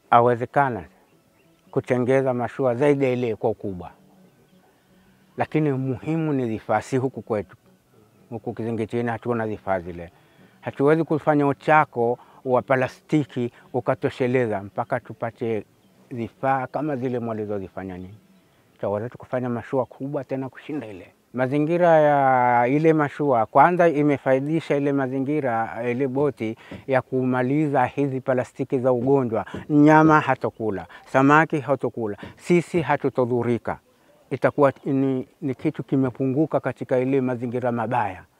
awezekana kutengeza mashua zaidi ya ile kwa ukubwa, lakini muhimu ni vifaa. Si huku kwetu, huku Kizingitini hatuna vifaa zile. Hatuwezi kufanya uchako wa plastiki ukatosheleza, mpaka tupate vifaa kama zile mwalizozifanya nini, taweza kufanya mashua kubwa tena kushinda ile. Mazingira ya ile mashua kwanza imefaidisha ile mazingira, ile boti ya kumaliza hizi plastiki za ugonjwa. Nyama hatokula, samaki hatokula, sisi hatutodhurika. Itakuwa ni, ni kitu kimepunguka katika ile mazingira mabaya.